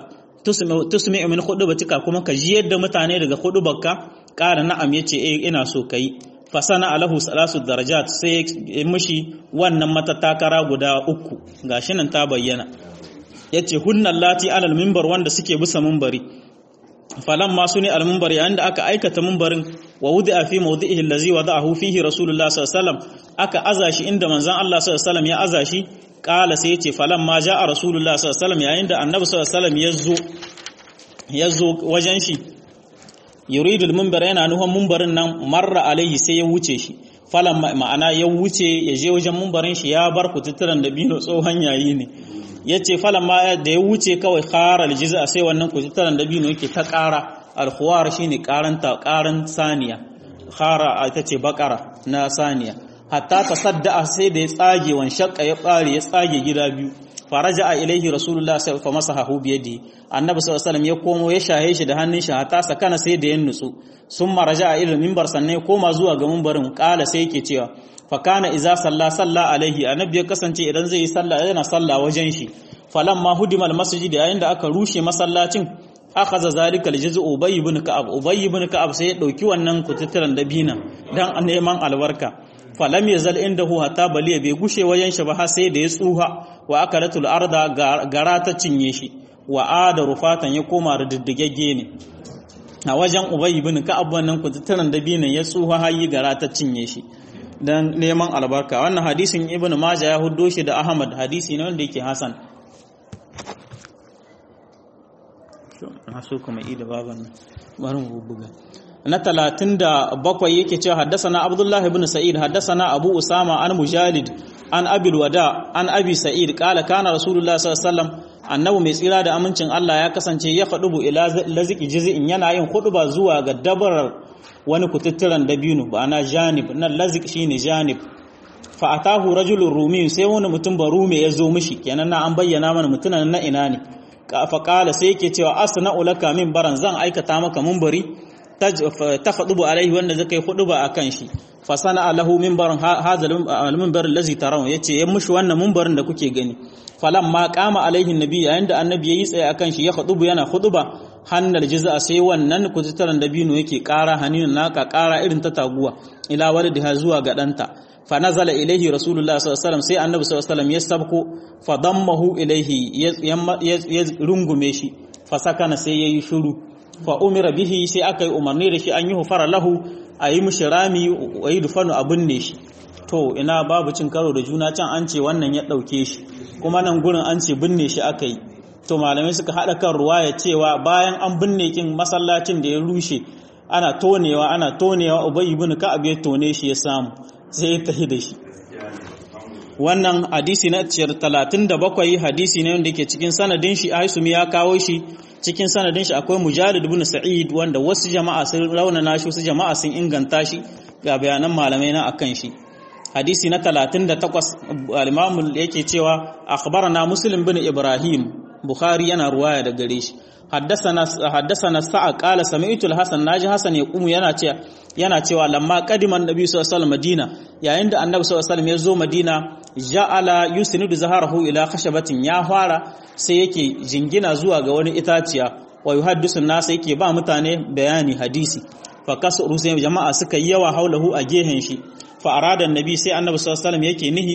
tusmi min hudubatika kuma ka ji yadda mutane daga hudubarka ƙara na'am yace eh ina so kai fasana alahu salasu darajat sai ya mishi wannan matattakara guda uku gashi nan ta bayyana yace hunnan lati alal minbar wanda suke bisa minbari falan ma suni al minbar yayin da aka aikata minbarin wa wudi'a fi mawdi'ihi allazi wada'ahu fihi rasulullah sallallahu alaihi wasallam aka azashi inda manzon Allah sallallahu alaihi wasallam ya azashi kala sai yace falan ma ja'a rasulullah sallallahu alaihi wasallam yayin da annabi sallallahu alaihi wasallam yazo yazo wajen shi yuridul minbar yana nuhan minbarin nan marra alaihi sai ya wuce shi falan ma'ana ya wuce ya je wajen minbarin shi ya bar kututturan da bino tsohon yayi ne yace falan ma da ya wuce kawai khara aljiza sai wannan kututturan da bino yake ta ƙara alkhuwar shine karanta karan saniya khara ita ce bakara na saniya hatta tasadda sai da ya tsage wan shakka ya bare ya tsage gida biyu faraja a ilaihi rasulullah sai fa masahahu bi yadi annabi sallallahu alaihi wasallam ya komo ya shahe shi da hannun shi hatta sakana sai da ya nutsu sun maraja a ilal minbar sannan ya koma zuwa ga minbarin kala sai yake cewa fa kana iza salla salla alaihi annabi ya kasance idan zai yi sallah yana sallah wajen shi falamma hudimal masjid yayin da aka rushe masallacin akhadha zalika aljuz'u ubay ibn ka'ab ubay ibn ka'ab sai ya dauki wannan kututturan dabina dan neman albarka falam yazal indahu hatta baliya bai gushe wajen shi ba har sai da ya tsuha wa akalatul arda gara ta cinye shi wa ada rufatan ya koma da diddigegge ne a wajen ubay ibn ka'ab wannan kututturan dabinan ya tsuha har yi gara ta cinye shi dan neman albarka wannan hadisin ibn majah ya huddo shi da ahmad hadisi ne wanda yake hasan so kuma ida baban nan bari mu buga na talatin da bakwai yake cewa haddasana abdullah ibn sa'id haddasana abu usama an mujalid an abil wada an abi sa'id kala kana rasulullah sallallahu alaihi wasallam annabi mai tsira da amincin Allah ya kasance ya fadubu ila laziki jiz'in yana yin ba zuwa ga dabarar wani kututturan dabino ba na janib nan lazik shine janib fa atahu rajulun rumi sai wani mutum ba rume ya zo mishi kenan na an bayyana mana mutunan na ina ne faƙala sai yake cewa asna ulaka min baran zan aikata maka munbari ta faɗubu alaihi wanda zai kai hudu ba a kan shi fasana alahu minbarin hazal minbar allazi tarawun yace ya mushi wannan minbarin da kuke gani falan ma kama alaihi nabi yayin da annabi yayi tsaye akan shi ya hudubu yana huduba hannal jiz'a sai wannan kututaran dabino yake ƙara hanin naka ƙara irin ta taguwa ila walidha zuwa ga danta fa nazala ilaihi rasulullah sallallahu alaihi wasallam sai annabi sallallahu alaihi wasallam ya sabko fa dammahu ilaihi ya rungume shi fa sakana sai yayi shiru fa umira bihi sai aka yi umarni da shi an yi hufara lahu a yi mishi rami a yi dufanu a binne shi to ina babu cin karo da juna can an ce wannan ya ɗauke shi kuma nan gurin an ce binne shi aka yi to malamai suka haɗa kan ruwa ya cewa bayan an binne kin masallacin da ya rushe ana tonewa ana tonewa ubayi bin ka'ab ya tone shi ya samu sai ya tafi da shi wannan hadisi na ciyar talatin da bakwai hadisi ne wanda ke cikin sanadin shi aisumi ya kawo shi cikin sanadin shi akwai mujalid ibn sa'id wanda wasu jama'a sun raunana shi wasu jama'a sun inganta shi ga bayanan malamai na akan shi hadisi na 38 al-imam yake cewa akhbarana muslim bin ibrahim bukhari yana ruwaya da gare shi حدثنا حدثنا سعد قال سمعت الحسن ناجي حسن يقوم yana cewa yana cewa lamma qadiman nabi sallallahu alaihi wasallam madina yayin da annabi sallallahu alaihi wasallam ya zo madina ja'ala yusnidu zaharahu ila khashabatin ya fara sai yake jingina zuwa ga wani itaciya wa yuhaddisu nasa yake ba mutane bayani hadisi fa kasuru sai jama'a suka yi yawa haulahu a gehen shi fa arada annabi sai annabi sallallahu alaihi wasallam yake nihi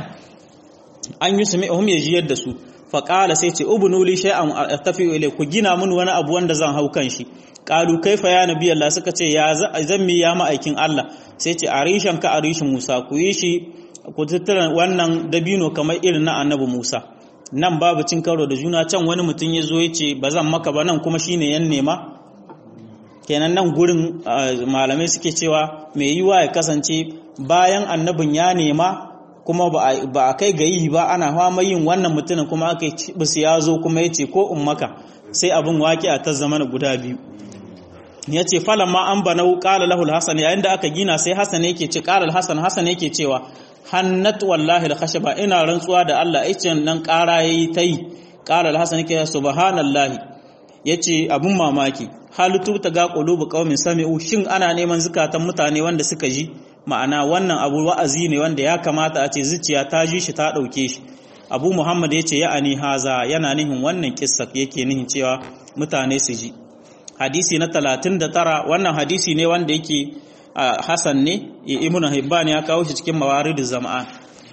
an yusmi'uhum yajiyar da su faƙala sai ce ubunu li shay'an tafi ilai ku gina mun wani abu wanda zan hau kan shi qalu kaifa ya nabi Allah suka ce ya zan mi ya ma'aikin Allah sai ce arishan ka arishin Musa ku yi shi ku tattara wannan dabino kamar irin na annabi Musa nan babu cin karo da juna can wani mutum ya zo ya ce ba zan maka ba nan kuma shine yan nema kenan nan gurin malamai suke cewa mai yiwa ya kasance bayan annabin ya nema kuma ba a kai ga yi ba ana fama yin wannan mutumin kuma aka yi bisu ya zo kuma ya ce ko in maka sai abin waƙi a ta zama guda biyu ya ce falon ma an bana ƙala lahul hasan yayin da aka gina sai hasan yake ce ƙala hasan hasan yake cewa hannat wallahi da ba ina rantsuwa da Allah icen nan ƙara yayi ta yi ƙala hasan yake subhanallahi yace abun mamaki halittu ta ga qulubu qaumin sami'u shin ana neman zukatan mutane wanda suka ji ma'ana wannan abu wa'azi ne wanda ya kamata a ce zuciya ta ji shi ta ɗauke shi abu muhammad ya ce ya ani haza yana nihin wannan kissa yake nihin cewa mutane su ji hadisi na 39 wannan hadisi ne wanda yake hasan ne ibnu hibban ya kawo shi cikin mawariduz zama'an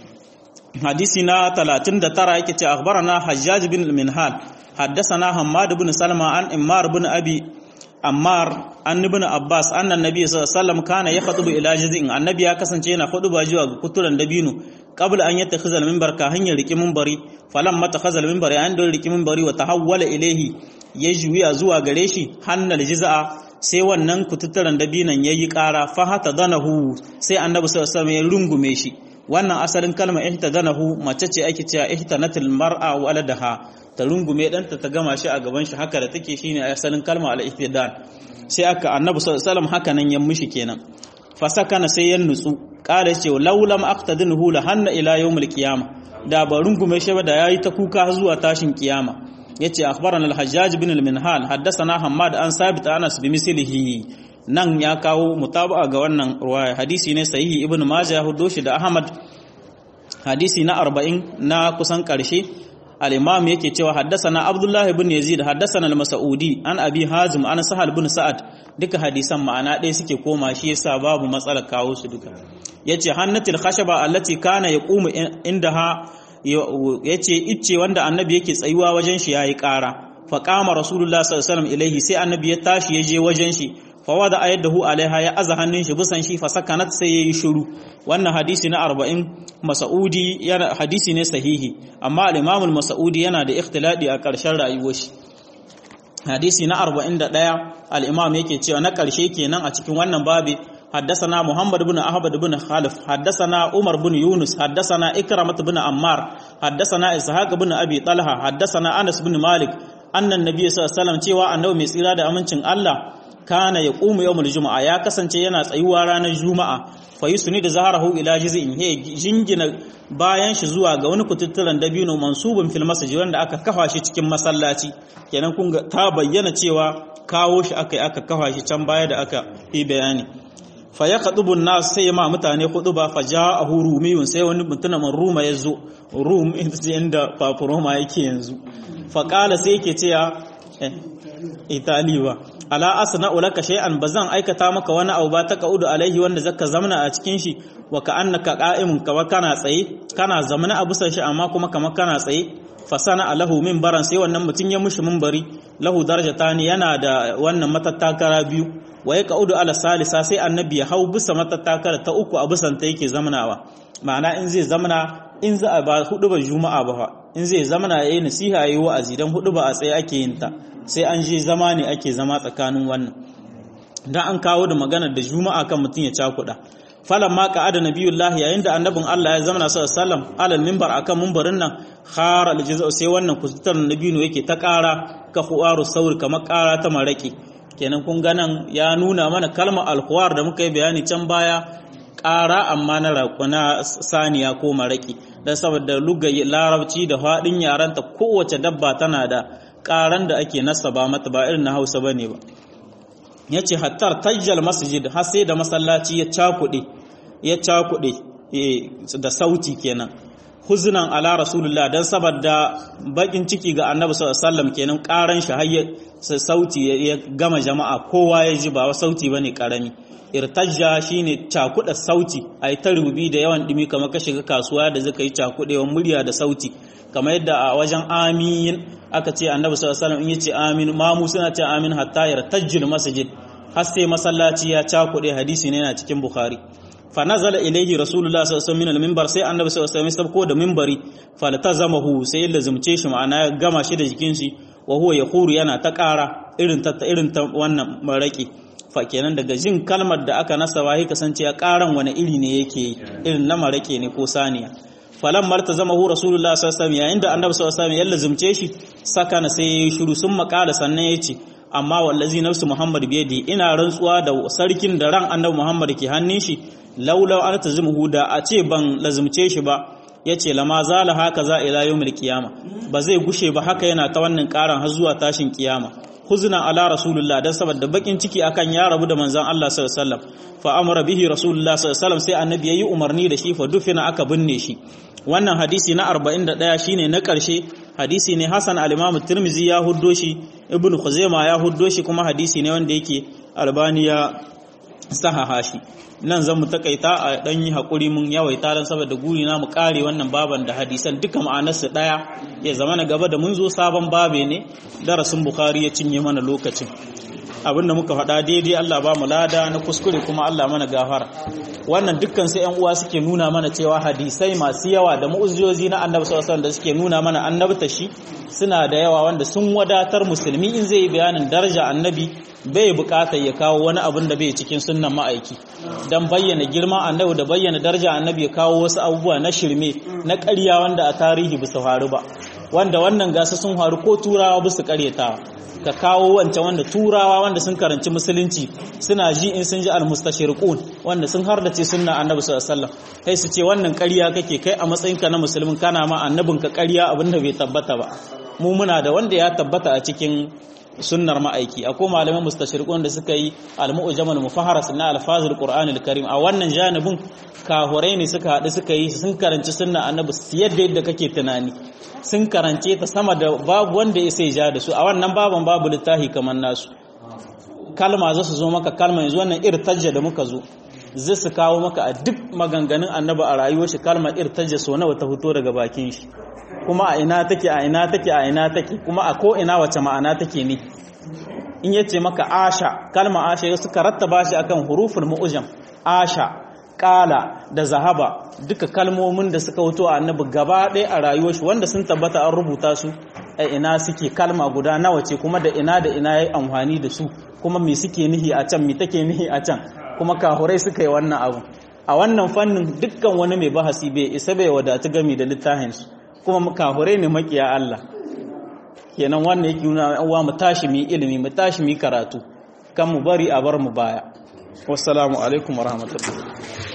hadisi na 39 yake ce akhbarana hajjaj bin al-minhal haddathana hammad bin salma an immar bin abi ammar an ibn abbas anna nabiy sallallahu alaihi wasallam kana yakhutubu ila jaz'in annabi ya kasance yana huduba zuwa ga kuturan dabino qabla an yattakhidha al-minbar ka hanyar riki minbari falamma takhadha al-minbari an don riki minbari wa tahawwala ilayhi ya juya zuwa gare shi hannal jiz'a sai wannan kututturan dabinan yayi ƙara fa hata danahu sai annabi sallallahu alaihi wasallam ya rungume shi wannan asalin kalmar ihtadanahu mace ce ake cewa ihtanatil mar'a waladaha ta rungume danta ta gama shi a gaban shi haka da take shine asalin kalmar al-ihtidan sai aka annabi sallallahu alaihi wasallam haka nan ya mishi kenan fasakana sai ya nutsu kala ce laulam aqtadinhu la hanna ila yawmil qiyama da ba rungume shi ba da yayi ta kuka zuwa tashin kiyama yace akhbarana al-hajjaj bin al-minhal haddathana hammad an sabit anas bi mislihi nan ya kawo mutaba'a ga wannan ruwaya hadisi ne sahihi ibnu majah ya hudo shi da ahmad hadisi na 40 na kusan karshe al-imam yake cewa haddathana abdullahi ibn yazid haddathana al-mas'udi an abi hazim an sahal ibn sa'ad duka hadisan ma'ana ɗaya suke koma shi yasa babu matsalar kawo su duka yace hannatil khashaba allati kana yaqumu indaha yace icce wanda annabi yake tsayuwa wajen shi yayi ƙara fa qama rasulullah sallallahu alaihi wasallam ilaihi sai annabi ya tashi ya je wajen shi fa wada ayadahu alaiha ya aza hannun shi bisan shi fa sakanat sai yayi shiru wannan hadisi na 40 Mas'udi yana hadisi ne sahihi amma al-Imam al-Mas'udi yana da ikhtiladi a ƙarshen rayuwar shi hadisi na 41 al-Imam yake cewa na ƙarshe kenan a cikin wannan babi حدثنا محمد بن أحمد بن خالف حدثنا عمر بن يونس حدثنا إكرمة بن عمار حدثنا إسحاق بن أبي طلحة حدثنا أنس بن مالك أن النبي صلى الله عليه وسلم cewa annabi mai tsira da amincin Allah kana ya qumu yawmul juma'a ya kasance yana tsayuwa ranar juma'a fa yusni da zaharahu ila jiz'in he jingina bayan shi zuwa ga wani kututturan dabino mansubun fil masjid wanda aka kafa shi cikin masallaci kenan kun ga ta bayyana cewa kawo shi aka aka kafa shi can baya da aka yi bayani fa ya kadubu nas sai ma mutane hudu ba fa ja'ahu rumiyun sai wani mutumin ruma ya zo rum inda papuroma yake yanzu fa kala sai yake cewa itali ba ala asna ulaka shay'an bazan aikata maka wani abu ba ta kaudu alaihi wanda zaka zamna a cikin shi wa ka annaka qa'imun kama kana tsaye kana zamna a busan shi amma kuma kama kana tsaye fasana alahu minbaran sai wannan mutun ya mushi minbari lahu darajatani yana da wannan matattakara biyu wa ya kaudu ala salisa sai annabi ya hau bisa matattakara ta uku a bisan ta yake zamnawa ma'ana in zai zamna in za a ba hudu ba juma'a ba in zai zamana yayi nasiha yayi wa'azi dan hudu ba a tsaye ake yin ta sai an je zama ne ake zama tsakanin wannan dan an kawo da maganar da juma'a kan mutum ya cakuda falan ma ka ada nabiyullah yayin da annabin Allah ya zama sallallahu alaihi wasallam alal minbar akan minbarin nan khara aljaza'u sai wannan kusutar nabinu yake ta ƙara ka huwaru saur kamar ƙara ta maraki kenan kun ga nan ya nuna mana kalmar alhuwar da muka yi bayani can baya ƙara amma na raƙuna saniya ko maraki dan saboda lugayi larabci da faɗin yaranta kowace dabba tana da ƙaran da ake nasaba mata ba irin na Hausa bane ba yace hattar tajjal masjid har sai da masallaci ya cakuɗe ya cakuɗe da sauti kenan huzunan ala rasulullah dan saboda bakin ciki ga annabi sallallahu alaihi wasallam kenan karan shi har sauti ya gama jama'a kowa ya ji ba sauti bane karami irtajja shine cakuɗa sauti ai ta rubi da yawan dimi kamar ka shiga kasuwa da zaka yi cakuɗewan murya da sauti kamar yadda a wajen amin aka ce annabi sallallahu alaihi wasallam in yace amin mamu suna ce amin hatta yartajjil masjid har sai masallaci ya cakuɗe hadisi ne yana cikin bukhari fa nazala ilayhi rasulullah sallallahu alaihi wasallam min al-minbar sai annabi sallallahu alaihi wasallam sabko da minbari faltazamahu sai ya lazumce shi ma'ana ya gama shi da jikin shi wa huwa yaquru yana ta ƙara irin ta irin ta wannan maraki fa kenan daga jin kalmar da aka nasaba sai kasance ya ƙaran wani iri ne yake irin na marake ne ko saniya falan marta zama hu rasulullah sallallahu alaihi wasallam yayin da annabi sallallahu alaihi wasallam ya lazumce shi sakana sai ya yi shiru sun makala sannan ya ce amma wallazi nafsu muhammad biyadi ina rantsuwa da sarkin da ran annabi muhammad ke hannun shi laulau an tazmuhu da a ce ban lazumce shi ba yace lama zala haka za ila yawmil qiyama ba zai gushe ba haka yana ta wannan karan har zuwa tashin kiyama huzna ala rasulullah dan saboda bakin ciki akan ya rabu da manzon Allah sallallahu alaihi wasallam fa amara bihi rasulullah sallallahu alaihi wasallam sai annabi yayi umarni da shi fa dufina aka binne shi wannan hadisi na 41 shine na karshe hadisi ne Hassan al-Imam Tirmidhi ya huddo shi Ibn Khuzaimah ya huddo shi kuma hadisi ne wanda yake Albani ya sahaha shi nan zan mu takaita a dan yi hakuri mun yawaita dan saboda guri na mu kare wannan baban da hadisan duka ma'anarsu daya ya zama na gaba da mun zo sabon babe ne darasin Bukhari ya cinye mana lokacin abinda muka faɗa daidai Allah ba mu lada na kuskure kuma Allah mana gafara wannan dukkan sai ƴan uwa suke nuna mana cewa hadisai masu yawa da mu'ujizozi na Annabi sallallahu alaihi da suke nuna mana annabta shi suna da yawa wanda sun wadatar musulmi in zai yi bayanin daraja annabi bai bukatar ya kawo wani abin da bai cikin sunnan ma'aiki dan bayyana girman annabi da bayyana daraja annabi ya kawo wasu abubuwa na shirme na ƙarya wanda a tarihi bisa faru ba wanda wannan gasa sun faru ko turawa bisa ƙaryatawa ka kawo wancan wanda turawa wanda sun karanci musulunci suna ji in sun ji almustashriqun wanda sun hardace sunna annabi sallallahu alaihi wasallam kai su ce wannan ƙarya kake kai a matsayinka na musulmin kana ma annabinka ƙarya abinda bai tabbata ba mu muna da wanda ya tabbata a cikin sunnar ma'aiki akwai malaman mustashriqun da suka yi al-mu'jamal mufaharas na alfazul qur'anil karim a wannan janibin kahurai ne suka haɗu suka yi sun karanci sunna annabi yadda yadda kake tunani sun karance ta sama da babu wanda ya sai ja da su a wannan baban babu littafi kamar nasu kalma za su zo maka kalma yanzu wannan irtajja da muka zo zai su kawo maka a duk maganganun annabi a rayuwar shi kalmar irtajja so nawa ta fito daga bakin shi kuma a ina take a ina take a ina take kuma a ko ina wace ma'ana take ne in yace maka asha kalma asha suka rattaba shi akan huruful mu'jam asha kala da zahaba duka kalmomin da suka wuto a annabi gaba ɗaya a rayuwar shi wanda sun tabbata an rubuta su a ina suke kalma guda nawa ce kuma da ina da ina yayi amfani da su kuma me suke nihi a can me take nihi a can kuma kahurai suka yi wannan abu a wannan fannin dukkan wani mai bahasi bai isa bai wadatu gami da littafin su kuma kahurai ne makiya Allah kenan wannan yake nuna uwa mu tashi mu ilimi mu tashi mu karatu kan mu bari a bar mu baya wassalamu alaikum warahmatullahi